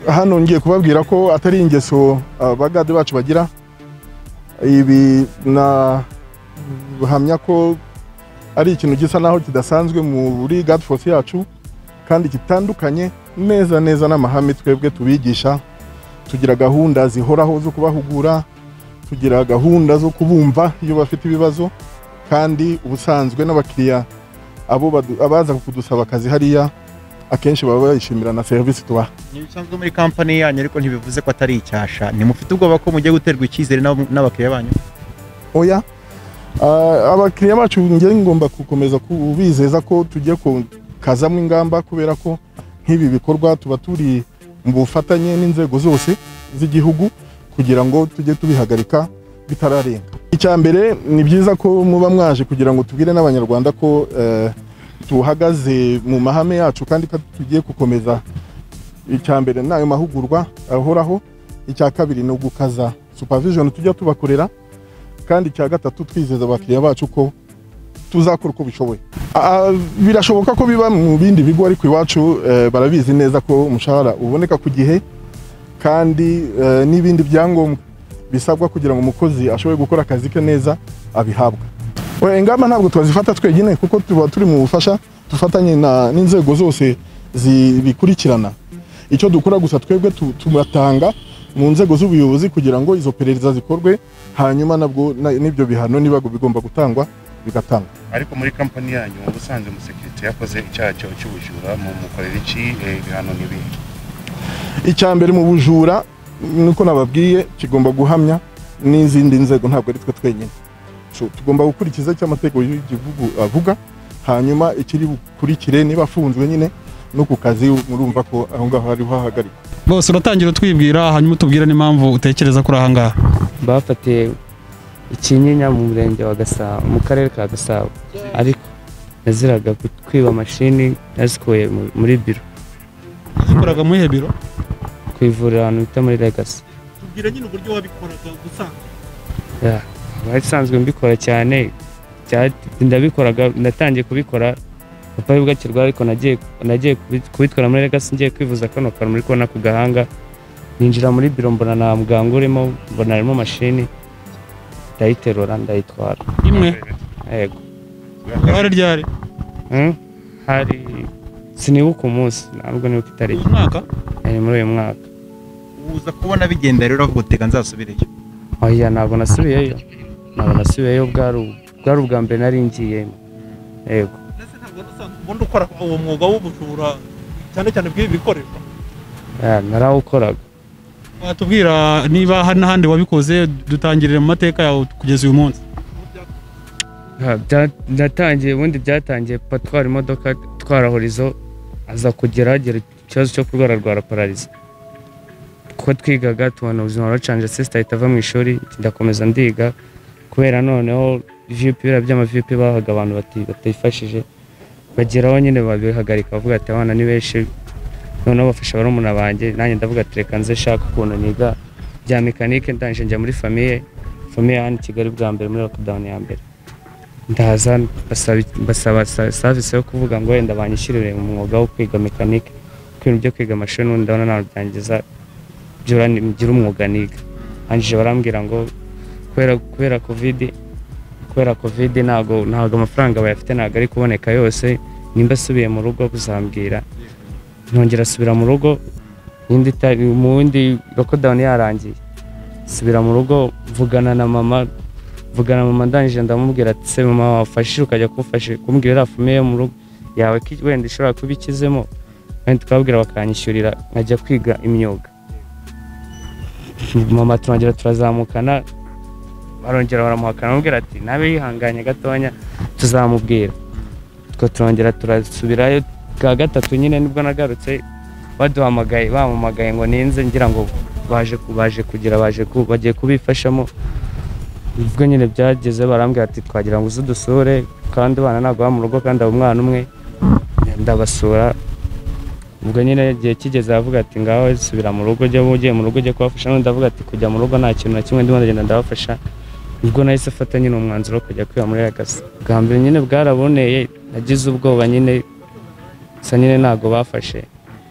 hano ngiye kubabwira ko atari ingeso abagade bacu bagira ibi nahamya ko ari ikintu gisa naho kidasanzwe muri gadi force yacu kandi gitandukanye neza neza n'amahame twebwe tubigisha tugira gahunda zihoraho zo kubahugura tugira gahunda zo kubumva iyo bafite ibibazo kandi ubusanzwe n'abakiriya abo badu- abaza kudusaba akazi hariya akenshi baba bayishimira na serivisi tubaha ntibisanzwe muri kampani yanyu ariko ntibivuze ko atari icyasha ntimufite ubwoba ko mugiye guterwa icyizere n'ab- n'abakiriya banyu oya Ah, abakiriya bacu njye ngomba gukomeza kubizeza ko tugiye kukazamo ingamba kubera ko nk'ibi bikorwa tuba turi mu bufatanye n'inzego zose z'igihugu kugira ngo tujye tubihagarika bitararenga icya mbere ni byiza ko muba mwaje kugira ngo tubwire n'abanyarwanda ko eh, tuhagaze mu mahame yacu kandi ko tugiye gukomeza icya mbere ni ayo mahugurwa ahoraho icya kabiri ni ugukaza supervision tujya tubakorera kandi icya gatatu twizeza abakiriya bacu ko tuzakora uko bishoboye Ah, birashoboka ko biba mu bindi bigo ariko iwacu eh, barabizi neza ko umushahara uboneka ku gihe kandi eh, n'ibindi byangombwa bisabwa kugira ngo umukozi ashobore gukora akazi ke neza abihabwa Oya, ingamba ntabwo twazifata twenyine kuko tuba turi mu bufasha dufatanye na- n'inzego zose zibikurikirana icyo dukora gusa twebwe tu- turatanga mu nzego z'ubuyobozi kugira ngo izo perereza zikorwe hanyuma nabwo na- n'ibyo bihano niba bigomba gutangwa bigatangwa ariko muri kampani yanyu ubusanzwe umusekirite yakoze icyaha cyo cy'ubujura mu mukorera iki eh, ibihano n'ibihe icya mbere mu bujura nuko nababwiye kigomba guhamya n'izindi nzego ntabwo ari twe twenyine So, tugomba gukurikiza icyo amategeko y'igihugu avuga hanyuma ikiri bukurikire niba afunzwe nyine no ku kazi murumva ko aho ngaho hariho hahagarikwa bose uratangira utwibwira hanyuma utubwire n'impamvu utekereza ko uri ahangaha bafatiye ikinyinya mu murenge wa gasabo mu karere ka gasabo ariko yaziraga kwiba mashini yazikuye mu- muri biro zikoraga mu ihe biro ku ivuriro ahantu bita muri legasi tubwira nyine uburyo wabikoraga gusa nkaba isanzwe mbikora cyane bya- ndabikoraga natangiye kubikora papa wibwa akirwa ariko nagiye nagiye kubi- kubitwara muri legasi ngiye kwivuza kano kantu muri kubona ku gahanga ninjira muri biro mbona nta muganga urimo mbona harimo mashini ndayiterura ndayitwara imwe yego ihari ryari Hmm? hari sinibuka umunsi ntabwo nibuka itariki umwaka Eh, muri uyu mwaka uza kubona bigenda rero avuga utega nzasubireyo oya ntabwo nasubiyeyo ntabwo nasubiyeyo bwari ubu- bwari ubwa mbere nari ngiyemo yego ndetse ntabwo n'usanzwe ubundi ukora uwo mwuga w'ubujura cyane cyane bw'ibi bikoresho Ah, narawukoraga watubwira niba hari n'ahandi wabikoze dutangirire mu mateka yawe kugeza uyu munsi Ah, bya- natangiye ubundi byatangiye papa atwara imodoka atwara horizo aza kugera agira ikibazo cyo kurwara rwara parariza kuko twigaga tubona ubuzima buracanje sisita ahita ava mu ishuri ndakomeza ndiga kubera noneho vipi biriya by'amavipi bahaga abantu bati- batayifashije bageraho nyine babihagarika bavuga ati abana ni benshi noneho bafasha barumuna banjye nanjye ndavuga ati reka nze shaka ukuntu niga bya mekanike ndangije njya muri famiye famiye hano i kigali bwa mbere muri lockdown ya mbere ndaza basaba basaba sa- service yo kuvuga ngo wenda banyishyurire umwuga wo kwiga mekanike kwintu byo kwiga amashuri n'ubundi ndabona ntabwo byangiza byura ngira umwuga niga hanyuma barambwira ngo kubera kubera covid kubera covid ntabwo ntabwo amafaranga bayafite ntabwo ari kuboneka yose nimba asubiye mu rugo kuzambwira ntongera asubira mu rugo indi ta- mu wundi lockdown yarangiye subira mu rugo mvugana na mama mvugana na mama ndangije ndamubwira ati se mama wafashije ukajya kumfasha kumbwira iriya fumiye yo mu rugo yawe ki- wenda ishobora kuba ikizemo wenda tukababwira bakanyishyurira nkajya kwiga imyuga mama turongera turazamukana barongera baramuhakana bamubwira ati nabe yihanganye gatonya tuzamubwira twe turongera turasubirayo bwa gatatu nyine nibwo nagarutse baduhamagaye bampamagaye ngo ninze ngira ngo baje ku- baje kugira baje ku- bagiye kubifashamo ubwo nyine byageze barambwira ati twagira ngo uze udusure kandi abana ntabwo baba mu rugo kandi aba umwana umwe ndabasura ubwo nyine igihe kigeze aravuga ati ngaho subira mu rugo ujya ugiye mu rugo ujya kubafasha n'undi avuga ati kujya mu rugo nta kintu na kimwe ndimo ndagenda ndabafasha ubwo nahise afata nyine umwanzuro wo kujya kwiba muri ragasa bwa mbere nyine bwaraboneye nagize ubwoba nyine gusa nyine ntabwo bafashe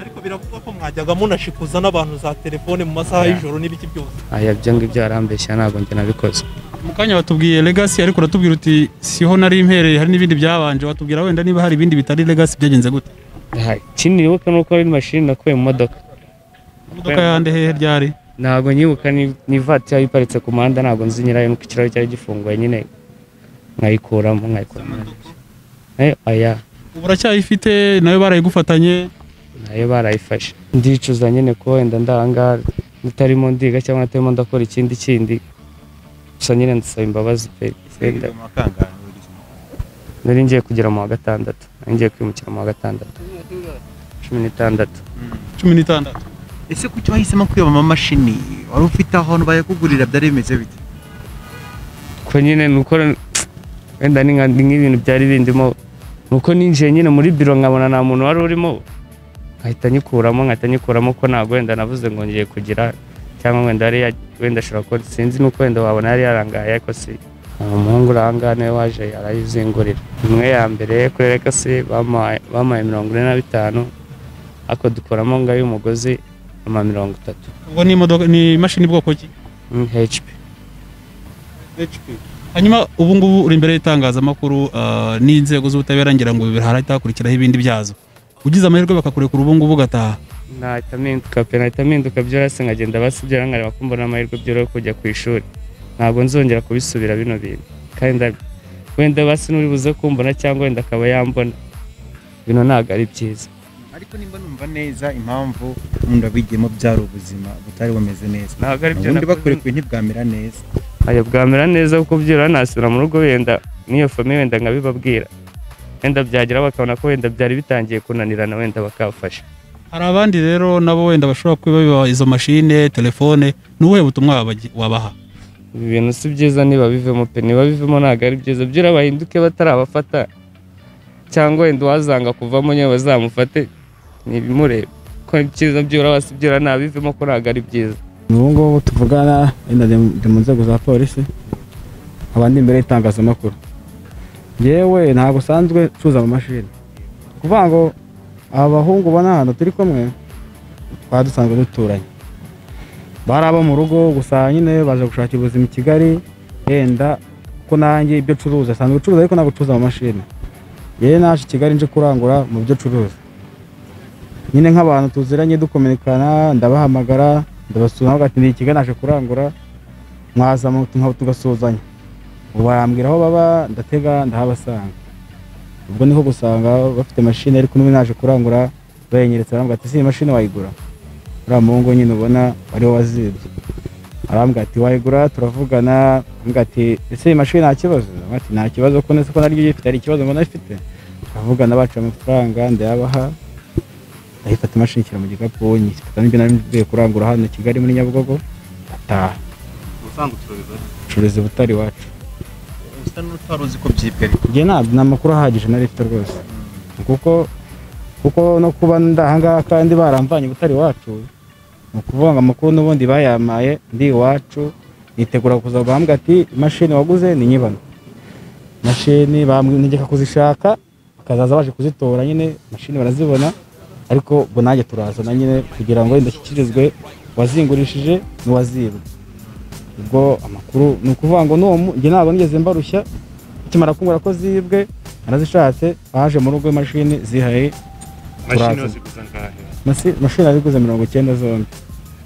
ariko biravugwa ko mwajyaga munashikuza n'abantu za telefone mu masaha y'ijoro n'ibiki byose aya ibyo ngibyo arambeshya ntabwo njye nabikoze mu kanya watubwiye legasi ariko uratubwira uti siho nari mpereye hari n'ibindi byabanje watubwira wenda niba hari ibindi bitari legasi byagenze gute Aha, ikindi nibuka ni uko ari mashini nakuye mu modoka imodoka yande hehe ryari ntabwo nyibuka ni- ni ivatiri iparitse ku muhanda ntabwo nzi nyirayo nuko ikirahuri cyari gifunguye nyine nkayikuramo nkayikuramo nayo aya ubu uracyayifite nayo barayigufatanye nayo barayifashe ndicuza nyine ko wenda ndanga ntarimo ndiga cyangwa ntarimo ndakora ikindi kindi gusa nyine ndasaba imbabazi pe wenda Mu makangara, wigize umuntu. nari ngiye kugera mu wa gatandatu nari ngiye kwimukira mu wa gatandatu cumi n'itandatu cumi n'itandatu ese kuki wahisemo kwiba amamashini wari ufite ahantu bayakugurira byari bimeze bite ko nyine ni uko wenda ni nka- ni nk'ibintu byari bindimo ni uko ninjiye nyine muri biro nkabona nta muntu wari urimo nkahita nyikuramo nkahita nyikuramo ko ntabwo wenda navuze ngo ngiye kugira cyangwa wenda yari ya- wenda ashobora kuba sinzi nuko wenda wabona yari yarangaye ariko si uwo muhungu uri ahangaha niwe waje arayizingurira imwe ya mbere kuri rekasi bamuhaye bamuhaye mirongo ine na bitanu ariko dukuramo ngayo umugozi ama mirongo itatu ubwo ni imodoka ni imashini bwoko ki Mm, HP hanyuma ubu ngubu uri imbere y'itangazamakuru ah, n'inzego z'ubutabera ngira ngo birahita hakurikiraho ibindi byazo ugize amahirwe bakakurekura ubu ngubu ugataha nahita mpinduka pe nahita mpinduka byoroshye nkagenda basibyara nkareba ko mbona amahirwe byoroshye kujya ku ishuri ntabwo nzongera kubisubira bino bintu kandi nda- wenda basi n'uri buze kumbona cyangwa wenda akaba yambona bino ntabwo ari byiza ariko nimba numva neza impamvu wenda wigiyemo byari ubuzima butari bumeze neza ntabwo ari byo ubundi nakoze. bakurekuye ntibwamera neza Aya bwamera neza kuko byibura nasubira mu rugo wenda n'iyo famiye wenda nkabibabwira wenda byagera bakabona ko wenda byari bitangiye kunanirana wenda bakabafasha hari abandi rero nabo wenda bashobora kuba biba izo mashine telefone ni ubuhe butumwa wabagi- wabaha ibi bintu si byiza niba bivemo pe niba bivemo ntabwo ari byiza byura bahinduke batari abafata cyangwa wenda uwazanga kuvamo nyine bazamufate ntibimurebe ko ibyiza byura basi byura ntabivemo ko ntabwo ari byiza ubu ngubu tuvugana wenda ndi ndi mu nzego za polisi abandi imbere y'itangazamakuru yewe ntabwo usanzwe tuza mu mashini kuvuga ngo aba bahungu ubona hano turi kumwe twaba dusanzwe duturanye bari abo mu rugo gusa nyine baje gushakira ubuzima i kigali yenda ko nanjye ibyo curuza asanzwe ucuruza ariko ntabwo ucuruza mu mashini yewe naje i kigali nje kurangura mu byo curuza nyine nk'abantu tuziranye dukominikana ndabahamagara ndabasura nawe ugati iki naje kurangura mwaza mu nkaba tugasuhuzanya ubu barambwira aho baba ndatega ndahabasanga ubwo niho gusanga bafite mashini ariko n'ubu naje kurangura bayinyeretse barambwira ati si iyi mashini wayigura uriya muhungu nyine ubona wari we wazibye arambwira ati wayigura turavugana arambwira ati ese iyi mashini nta kibazo arambwira ati nta kibazo ko nese ko naryo uyifite hari ikibazo mbona ifite turavugana baca amafaranga ndayabaha ndayifata imashini ishyira mu gikapu nyifata n'ibyo nari mvuye kurangura hano Kigali muri Nyabugogo ndataha ubusanzwe ucuruza ucuruzi butari iwacu usa n'utari uzi ko byibwe ariko njye ntabwo nta makuru ahagije nari mfite rwose kuko kuko no kuba ndahangaha kandi baramvanye butari iwacu ni ukuvuga ngo amakuru n'ubundi bayampaye ndi iwacu nitegura kuza guhambwa ati imashini waguze ni nyibano imashini bamwegeka kuzishaka bakazaza baje kuzitora nyine imashini barazibona ariko ubwo nanjye turazana nyine kugira ngo indashyikirizwe uwazingurishije n'uwazibwe ubwo amakuru ni ukuvuga ngo n'uwo mu- njye ntabwo nigeze mbarushya akimara kumbwira ko zibwe narazishatse baje mu rugo imashini zihaye mashini Turaza. yose gusa ngahe Masi- imashini nariguze mirongo icyenda zombi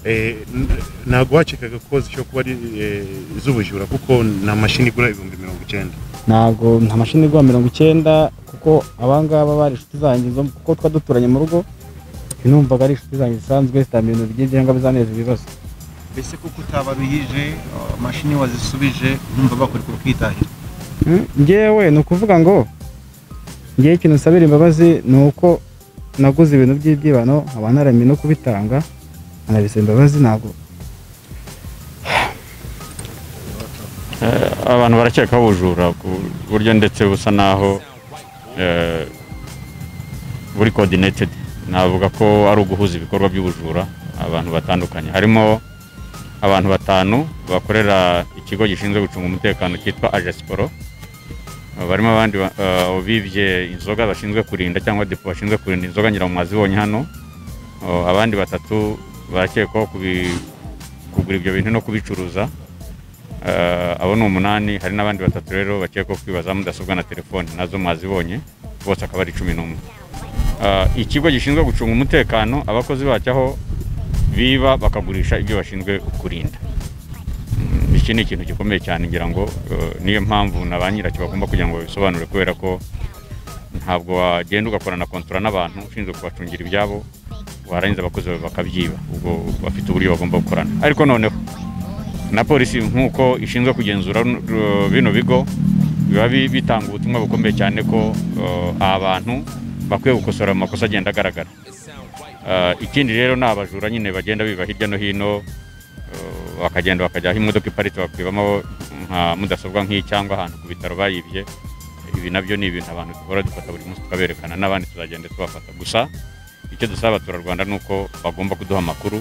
Eh, n- ntabwo wacikaga ko zishobora kuba ari eh, iz'ubujura kuko nta mashini igura ibihumbi mirongo icyenda ntabwo nta mashini igura mirongo icyenda kuko abangaba bari inshuti zanjye zo kuko twa duturanye mu rugo numvaga ari inshuti zanjye zisanzwe zitamenya ibintu bigiye cyangwa bizaneza ibibazo mbese kuko utabaruyije mashini wazisubije numva bakurekura ukitahira Mm, njyewe ni ukuvuga ngo njyewe ikintu nsabira imbabazi ni uko naguze ibintu by'ibyibano nkaba naramenye no kubitanga anabisaba imbabazi ntabwo Eh, abantu barakekaho ubujura ku buryo ndetse busa naho eh, buri coordinated navuga ko ari uguhuza ibikorwa by'ubujura abantu batandukanye harimo abantu batanu bakorera ikigo gishinzwe gucunga umutekano cyitwa ajasporo barimo abandi ba- eh, bibye inzoga bashinzwe kurinda cyangwa depo bashinzwe kurinda inzoga ngira ngo mwazibonye hano Oh, abandi batatu bakekwaho kubi- kugura ibyo bintu no kubicuruza Eh, abo ni umunani hari n'abandi batatu rero bakekwaho kwiba za mudasobwa na telefone nazo mwazibonye bose akaba ari cumi n'umwe Eh, ikigo gishinzwe gucunga umutekano abakozi bacyo aho biba bakagurisha ibyo bashinzwe kurinda Mm, iki ni ikintu gikomeye cyane ngira ngo eh, niyo mpamvu na ba nyiracyo bagomba kugira ngo babisobanure kubera ko ntabwo wagenda ugakora na kontora n'abantu ushinzwe kubacungira ibyabo warangiza abakozi bawe bakabyiba ubwo bafite uburyo bagomba gukorana ariko noneho na polisi nk'uko ishinzwe kugenzura uh, bino bigo biba bi- bitanga ubutumwa bukomeye cyane ko uh, aba bantu bakwiye gukosora mu makosa agenda agaragara Uh, ikindi rero ni abajura nyine bagenda biba hirya no hino uh, bakagenda bakajya aho imodoka iparitse bakwibamo nka mudasobwa nk'iyi cyangwa ahantu ku bitaro bayibye ibi nabyo ni ibintu abantu duhora dufata buri munsi tukaberekana n'abandi tuzagenda tubafata gusa icyo dusaba abaturarwanda ni uko bagomba kuduha amakuru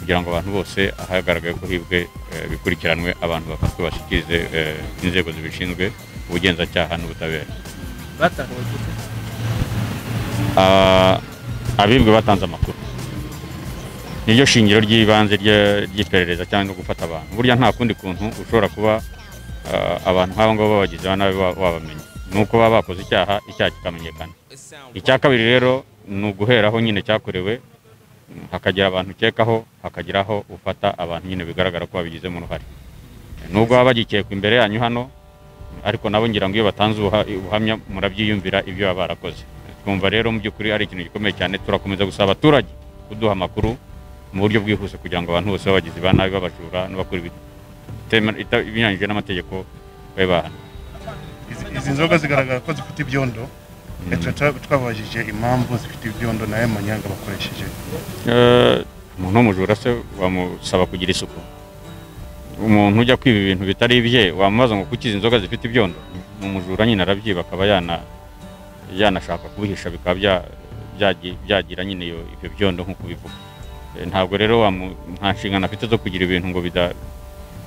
kugira ngo abantu bose ahagaragaye ko hibwe eh, bikurikiranwe abantu bafatwe bashyikirize eh, inzego zibishinzwe ubugenzacyaha n'ubutabera batahuwe gute Ah, abibwe batanze amakuru niryo shingiro ry'ibanze rya- ry'iperereza cyangwa gufata abantu burya nta kundi kuntu ushobora kuba ah, abantu nk'abo ngabo babagize ba nabi wa- wabamenya ni uko baba bakoze icyaha icyaha kikamenyekana icya kabiri rero ni uguheraho nyine cyakorewe mm, hakagira abantu ukekaho hakagira aho ufata abantu nyine bigaragara ko babigizemo uruhare nubwo baba bagikekwa imbere yanyu hano ariko nabo ngira ngo iyo batanze ubuha- ubuhamya murabyiyumvira ibyo baba barakoze twumva rero mu by'ukuri ari ikintu gikomeye cyane turakomeza gusaba abaturage kuduha amakuru mu buryo bwihuse kugira ngo abantu bose babagizi ba nabi babajura n'abakora ibitema- ita- ibinyuranyije n'amategeko babe bahanwa Izi- izi nzoga zigaragara ko zifite ibyondo Mm. Eh, tuba- twabajije impamvu zifite ibyondo nayo manyanga bakoresheje Eh, umuntu w'umujura se wamusaba kugira isuku umuntu ujya kwiba ibintu bitari ibye wamubaza ngo kuki izi inzoga zifite ibyondo ni umujura nyine arabyiba akaba yana yanashaka kubihisha bikaba bya- byagi- byagira nyine iyo ibyo byondo nk'uko ubivuga Eh, ntabwo rero wamu- nta nshingano afite zo kugira ibintu ngo bida-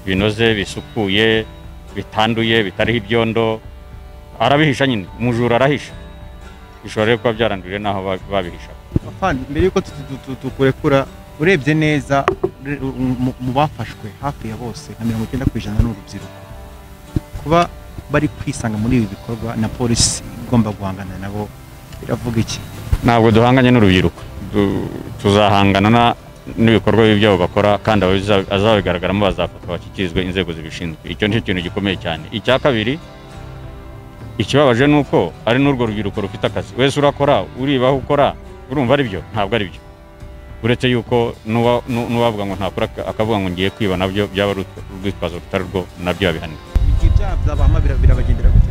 binoze bisukuye bitanduye bitariho ibyondo arabihisha nyine umujura arahisha bishobora rero kuba byaranduriye n'aho ba- babihisha afande mbere yuko tu- tu- tu- tukurekura urebye neza ure- mu- mu bafashwe hafi ya bose nka mirongo icyenda ku ijana ni urubyiruko kuba bari kwisanga muri ibi bikorwa na polisi igomba guhangana nabo iravuga iki ntabwo duhanganye n'urubyiruko Du- tuzahangana na- n'ibikorwa bibi byabo bakora kandi ababiza- azabigaragaramo bazafatwa bashyikirizwe inzego zibishinzwe icyo nicyo kintu gikomeye cyane icya kabiri ikibabaje ni uko ari n'urwo rubyiruko rufite akazi wese urakora uribaho ukora urumva ari byo ntabwo ari byo uretse yuko n'uwa- n'u- n'uwavuga ngo ntakora aka- akavuga ngo ngiye kwiba nabyo byaba ari urw- urwitwazo rutari rwo nabyo babihanirwa ibyo byaha byabahama birabagendera gute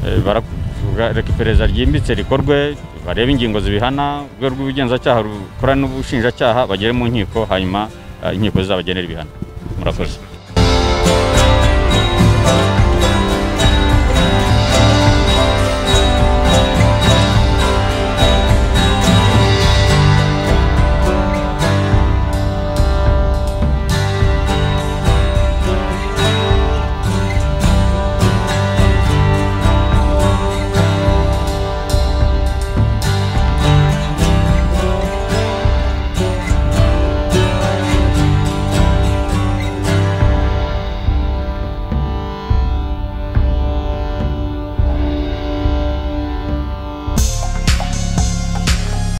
Eh, baravuga reka iperereza ryimbitse rikorwe barebe ingingo zibihana urwego rw'ubugenzacyaha rukora n'ubushinjacyaha bagere mu nkiko hanyuma eh, inkiko zizabagenera ibihano murakoze